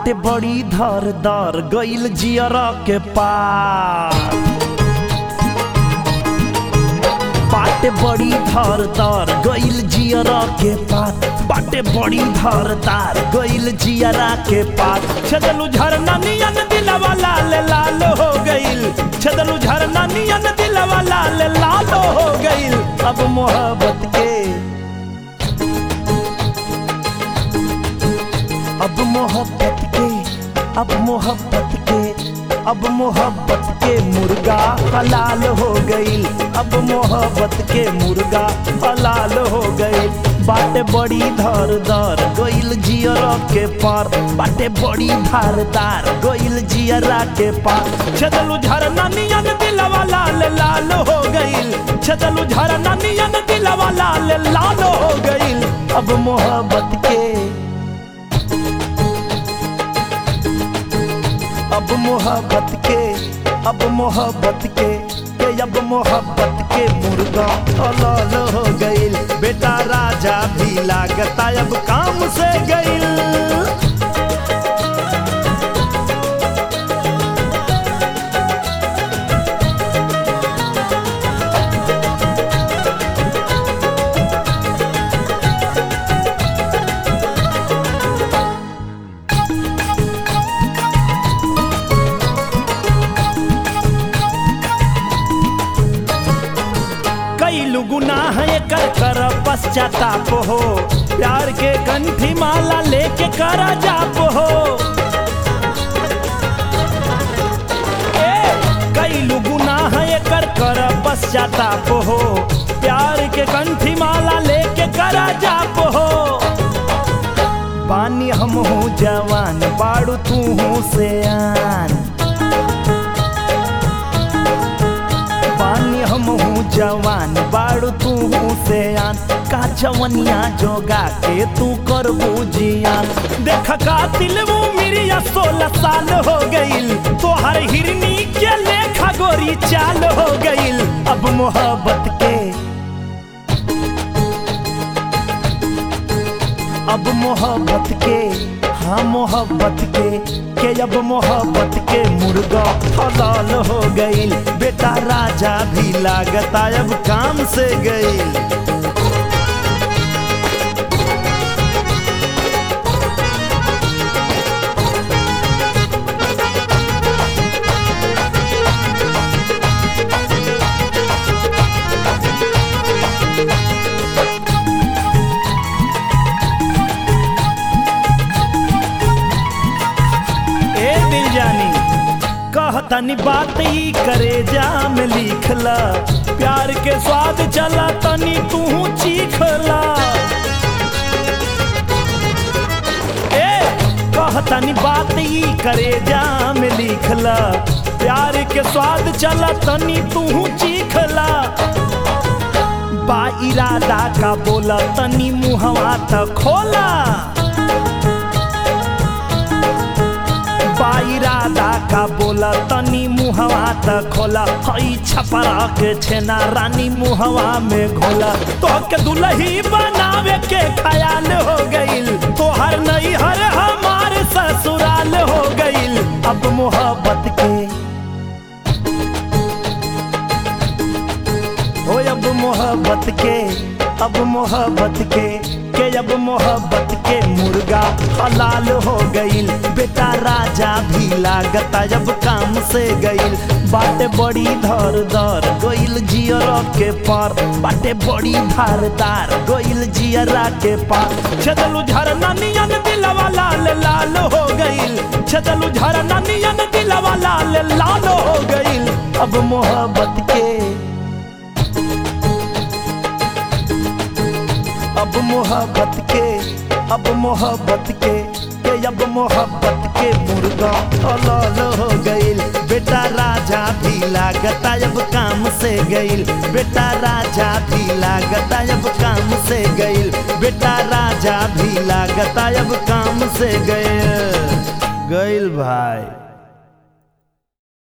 बाटे बड़ी धारदार गइल जियरा के पार बाटे बड़ी धारदार गइल जियरा के पार बाटे बड़ी धारदार गइल जियरा के पार छदलू झरना नियन दिलवा लाल लाल हो गइल छदलू झरना नियन दिलवा लाल लाल हो गइल अब मोहब्बत के अब मोहब्बत के अब मोहब्बत के अब मोहब्बत के मुर्गा हलाल हो गईल अब मोहब्बत के मुर्गा हलाल हो गईल बाटे बड़ी धारदार गइल जियरा के पार बाटे बड़ी धारदार गइल जियरा के पार छदलू झरना नियन दिलवा लाल लाल हो गईल छदलू झरना नियन दिलवा लाल लाल हो गईल अब मोहब्बत के अब मोहब्बत के अब मोहब्बत के के अब मोहब्बत के मुर्गा हलाल हो गइल बेटा राजा भी लागता अब काम से गइल कैलू गुनाह कर कर पश्चाताप हो प्यार के कंठी माला लेके कर जाप हो ए कैलू गुनाह कर कर पश्चाताप हो प्यार के कंठी माला लेके कर जाप हो पानी हम हूँ जवान बाड़ू तू हूँ से आन पानी हम हूँ जवान बाड़ू तू हूँ से आन का जवनिया जोगा के तू कर जियान देख का दिल वो मेरी सोलह साल हो गईल तोहर हिरनी के लेखा गोरी चाल हो गईल अब मोहब्बत के अब मोहब्बत के हाँ मोहब्बत के के अब मोहब्बत के मुर्गा हलाल हो गईल बेटा राजा भी लागता अब काम से गईल ए दिल जानी कहतनी बात ई करे जा में लिखला प्यार के स्वाद चला तनी तू चीखला ए कहतनी बात ई करे जा में लिखला प्यार के स्वाद चला तनी तू चीखला बा इरादा का बोला तनी मुहवा त खोला इरादा का बोला तनी मुहवा त खोला हई छपरा के छेना रानी मुहवा में घोला तो के दुलही बनावे के ख्याल हो गईल तोहर नहीं हर हमार ससुराल हो गईल अब मोहब्बत के हो अब मोहब्बत के अब मोहब्बत के के अब मोहब्बत के मुर्गा हलाल हो गईल बेटा राजा भी लागता जब काम से गईल बाटे बड़ी धारदार गईल जियरा के पार बाटे बड़ी धारदार गईल जियरा के पार छदलू झरना नियन दिलवा लाल लाल हो गईल छदलू झरना नियन दिलवा लाल लाल हो गईल अब मोहब्बत के अब मोहब्बत के अब मोहब्बत के के अब मोहब्बत के मुर्गा हलाल हो गईल बेटा राजा भी लागता अब काम से गईल बेटा राजा भी लागता अब काम से गईल बेटा राजा भी लागता अब काम से गईल गईल भाई